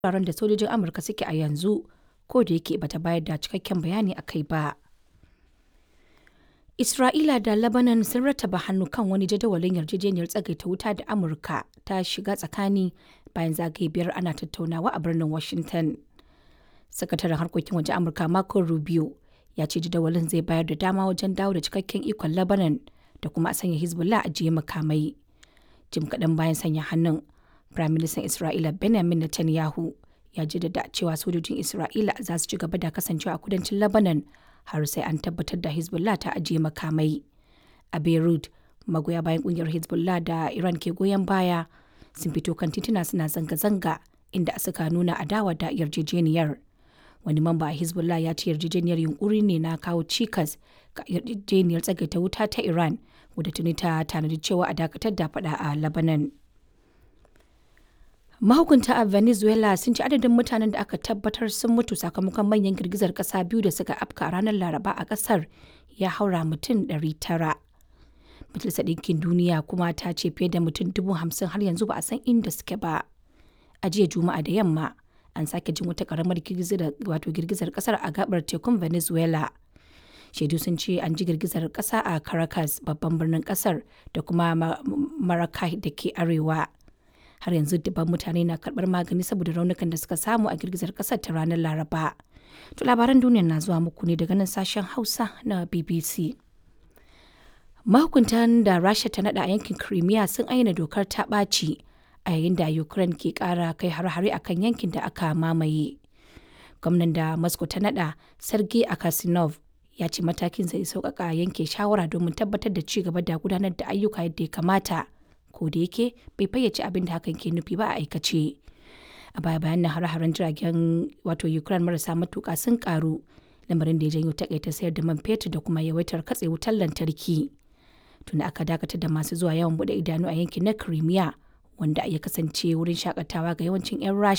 wuraren da sojojin Amurka suke a yanzu, ko da yake bata bayar da cikakken bayani a kai ba. Isra'ila da Lebanon sun rattaba hannu kan wani jadawalin yarjejeniyar tsagaita wuta da Amurka ta shiga tsakani bayan zagaye biyar ana tattaunawa a birnin Washington. Sakataren harkokin waje Amurka Marco Rubio ya ce jadawalin zai bayar da dama wajen dawo da cikakken ikon Lebanon da kuma a sanya Hezbollah a jiye makamai. Jim kaɗan bayan sanya hannun, Firaministan Isra'ila Benjamin Netanyahu ya jaddada cewa sojojin Isra'ila za su ci gaba da kasancewa a kudancin Lebanon har sai an tabbatar da Hezbollah ta ajiye makamai. A Beirut, magoya bayan kungiyar Hezbollah da Iran ke goyon baya sun fito kan tituna suna zanga-zanga inda suka nuna adawa da yarjejeniyar. Wani mamba a Hezbollah ya ce yarjejeniyar yunkuri ne na kawo cikas ga yarjejeniyar tsagaita wuta ta Iran wadda tuni ta tanadi cewa a dakatar da fada a Lebanon. Mahukunta a Venezuela sun ci adadin mutanen da aka tabbatar sun mutu sakamakon manyan girgizar kasa biyu da suka afka a ranar Laraba a kasar ya haura mutum 900. Majalisar Ɗinkin Duniya kuma ta ce fiye da mutum dubu hamsin har yanzu ba a san inda suke ba. A jiya Juma'a da yamma an sake jin wata karamar wato girgizar kasar a gabar tekun Venezuela. Shaidu sun ce an ji girgizar kasa a Caracas babban birnin kasar da kuma Maracay da ke arewa. har yanzu dubban mutane na karbar magani saboda raunukan da suka samu a girgizar kasar ta ranar laraba to labaran duniya na zuwa muku ne daga nan sashen hausa na bbc mahukuntan da rasha ta nada a yankin crimea sun ayyana dokar ta ɓaci a yayin da ukraine ke ƙara kai har-hare akan yankin da aka mamaye gwamnan da moscow ta nada sergei akasinov ya ce matakin zai sauƙaƙa yanke shawara domin tabbatar da ci gaba da gudanar da ayyuka yadda ya kamata ko da yake bai fayyace abin da hakan ke nufi ba a aikace a baya bayan nan hare-haren jiragen wato ukraine marasa matuka sun karu lamarin da ya janyo takaita sayar da man fetur da kuma yawaitar katse wutar lantarki tunda aka dakatar da masu zuwa yawan bude idanu a yankin na crimea wanda ya kasance wurin shakatawa ga yawancin 'yan rasha